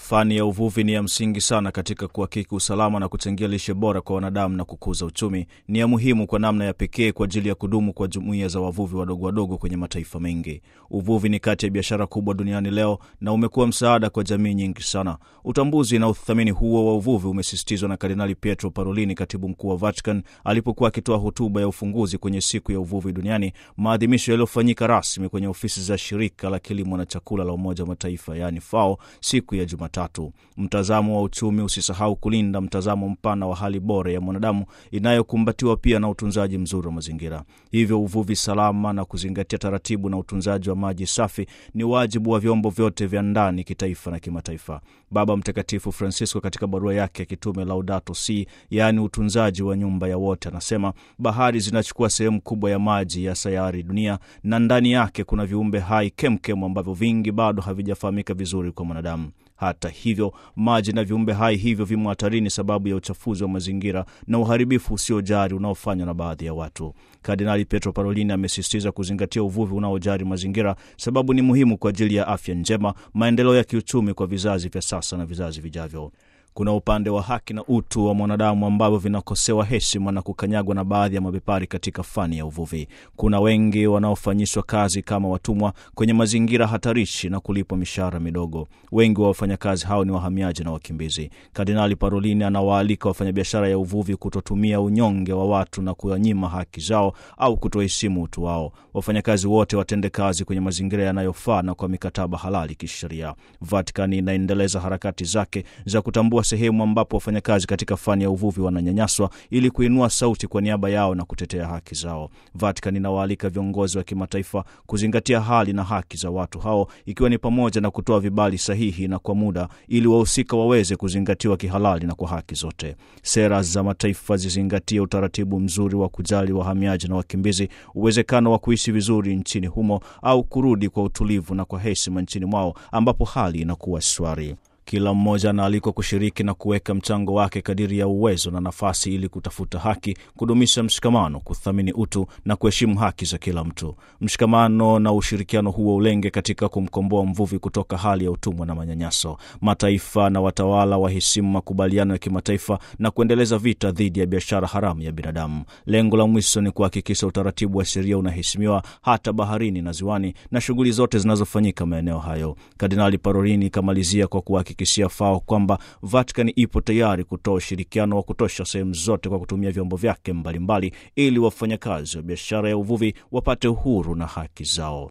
Fani ya uvuvi ni ya msingi sana katika kuhakiki usalama na kuchangia lishe bora kwa wanadamu na kukuza uchumi. Ni ya muhimu kwa namna ya pekee kwa ajili ya kudumu kwa jumuiya za wavuvi wadogo wadogo kwenye mataifa mengi. Uvuvi ni kati ya biashara kubwa duniani leo na umekuwa msaada kwa jamii nyingi sana. Utambuzi na uthamini huo wa uvuvi umesisitizwa na Kardinali Pietro Parolini, katibu mkuu wa Vatican, alipokuwa akitoa hotuba ya ufunguzi kwenye siku ya uvuvi duniani, maadhimisho yaliyofanyika rasmi kwenye ofisi za shirika la kilimo na chakula la Umoja wa Mataifa yaani FAO siku ya Jumatatu. Mtazamo wa uchumi usisahau kulinda mtazamo mpana wa hali bora ya mwanadamu inayokumbatiwa pia na utunzaji mzuri wa mazingira. Hivyo uvuvi salama na kuzingatia taratibu na utunzaji wa maji safi ni wajibu wa vyombo vyote vya ndani, kitaifa na kimataifa. Baba Mtakatifu Francisco katika barua yake ya kitume Laudato Si, yaani utunzaji wa nyumba ya wote, anasema bahari zinachukua sehemu kubwa ya maji ya sayari dunia, na ndani yake kuna viumbe hai kemkem ambavyo vingi bado havijafahamika vizuri kwa mwanadamu. Hata hivyo maji na viumbe hai hivyo vimo hatarini sababu ya uchafuzi wa mazingira na uharibifu usiojari unaofanywa na baadhi ya watu. Kardinali Pietro Parolini amesisitiza kuzingatia uvuvi unaojari mazingira, sababu ni muhimu kwa ajili ya afya njema, maendeleo ya kiuchumi kwa vizazi vya sasa na vizazi vijavyo. Kuna upande wa haki na utu wa mwanadamu ambavyo vinakosewa heshima na kukanyagwa na baadhi ya mabepari katika fani ya uvuvi. Kuna wengi wanaofanyishwa kazi kama watumwa kwenye mazingira hatarishi na kulipwa mishahara midogo. Wengi wa wafanyakazi hao ni wahamiaji na wakimbizi. Kardinali Parolini anawaalika wafanyabiashara ya uvuvi kutotumia unyonge wa watu na kuwanyima haki zao au kutoheshimu utu wao. Wafanyakazi wote watende kazi kwenye mazingira yanayofaa na kwa mikataba halali kisheria. Vatikani inaendeleza harakati zake za kutambua sehemu ambapo wafanyakazi katika fani ya uvuvi wananyanyaswa ili kuinua sauti kwa niaba yao na kutetea haki zao. Vatican inawaalika viongozi wa kimataifa kuzingatia hali na haki za watu hao, ikiwa ni pamoja na kutoa vibali sahihi na kwa muda, ili wahusika waweze kuzingatiwa kihalali na kwa haki zote. Sera za mataifa zizingatie utaratibu mzuri wa kujali wahamiaji na wakimbizi, uwezekano wa kuishi vizuri nchini humo au kurudi kwa utulivu na kwa heshima nchini mwao ambapo hali inakuwa shwari. Kila mmoja anaalikwa kushiriki na kuweka mchango wake kadiri ya uwezo na nafasi, ili kutafuta haki, kudumisha mshikamano, kuthamini utu na kuheshimu haki za kila mtu. Mshikamano na ushirikiano huo ulenge katika kumkomboa mvuvi kutoka hali ya utumwa na manyanyaso. Mataifa na watawala waheshimu makubaliano ya kimataifa na kuendeleza vita dhidi ya biashara haramu ya binadamu. Lengo la mwisho ni kuhakikisha utaratibu wa sheria unaheshimiwa hata baharini na ziwani na shughuli zote zinazofanyika maeneo hayo. Kardinali Parolini ikamalizia kwa kuhakikishia FAO kwamba Vatican ipo tayari kutoa ushirikiano wa kutosha sehemu zote kwa kutumia vyombo vyake mbalimbali ili wafanyakazi wa biashara ya uvuvi wapate uhuru na haki zao.